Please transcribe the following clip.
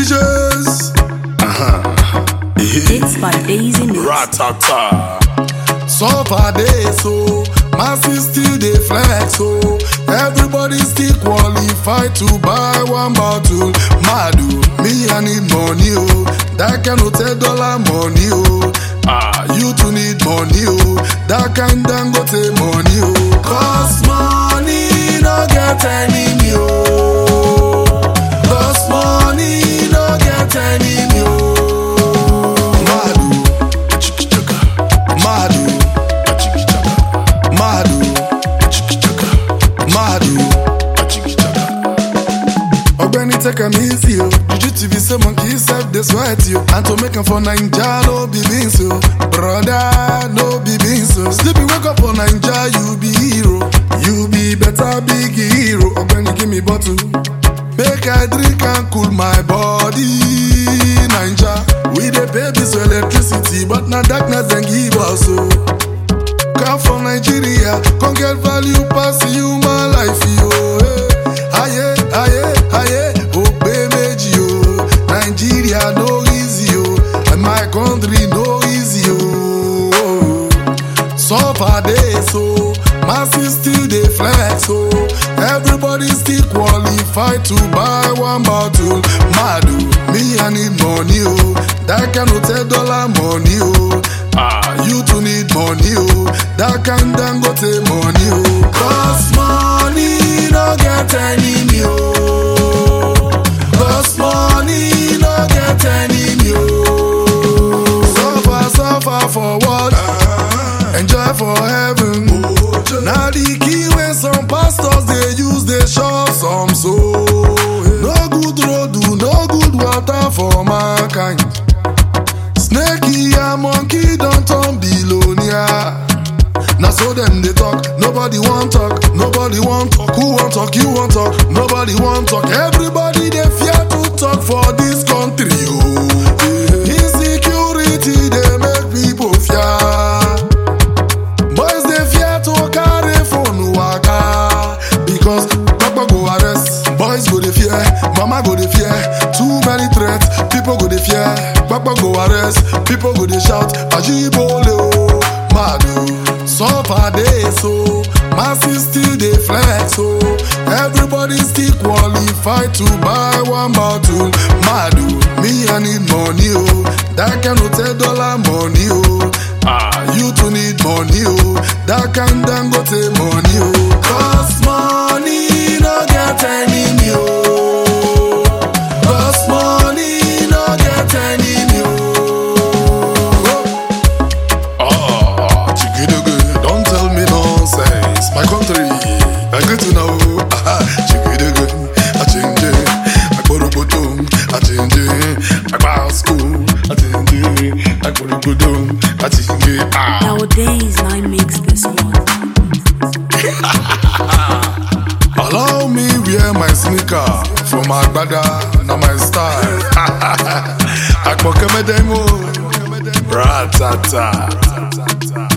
Teachers. Hits by Daisy Mix. Ratata. Suffer day so, masses still dey flex so. Everybody still qualified to buy one bottle. Madu, me I need money oh, that kind of ten dollar money oh. Ah, you too need money oh, that kind Dangote money oh. Cause money no get enemy oh. Cause money no get enemy oh. Madu, chikichaka, Madu, chikichaka, Madu, chikichaka, Madu, chikichaka. Ogbeni take am easy o. Juju TV say monkey sef dey sweat you. And to make am for Naija no be beans o. Brother no be beans o. Sleeping wake up for Naija you be hero. You be better big hero. Ogbeni give me bottle. Make I drink and cool my body. Naija, we dey pay bills for electricity, but na darkness dem give us o. Come from Nigeria, come get value pass human life yo. Hey. Aye, aye, aye, ògbé méjì o. Nigeria no easy o, and my country no easy o. Suffer dey so, masses still dey flex so. Everybody still qualified to buy one bottle. Madu, me I need money o, that kind of ten dollar money o. Ah, you too need money o, that kind Dangote money o. Cause money no get enemy o. Cause money no get enemy o. Suffer, suffer for what? Enjoy for heaven. Now the key when some pastors they use they shop some soul. No good road, do no good water for mankind. Snakey and monkey don't turn billionaire. Now so them they talk, nobody want talk, nobody want talk. Who want talk? You want talk, nobody want talk. Everybody they fear to talk for this country. Oh, yeah. insecurity they make people fear. Boys they fear to carry phone waka because Papa go arrest. Boys go they fear, Mama go they fear. Too many threats, people go they fear. Papa go arrest, people go they shout. Ajibole oh, mad oh. Suffer day so, masses still dey flex so. Everybody still qualified to buy one bottle. Madu, me I need money oh, that kind of ten dollar money oh. Ah, you too need money oh, that kind Dangote money oh. Cause money no get enemy oh. Cause money no get enemy oh. Ah, chikidugu, don't tell me nonsense. My country, I good to know. Ah, chikidugu, I change it. I go to Bodum, I change it. I go to school, I change it. I go to Bodum, I change it. Ah. Nowadays, I mix this one. Allow me wear my sneaker from Agbada, na my style. Akpokemedemo, ratata.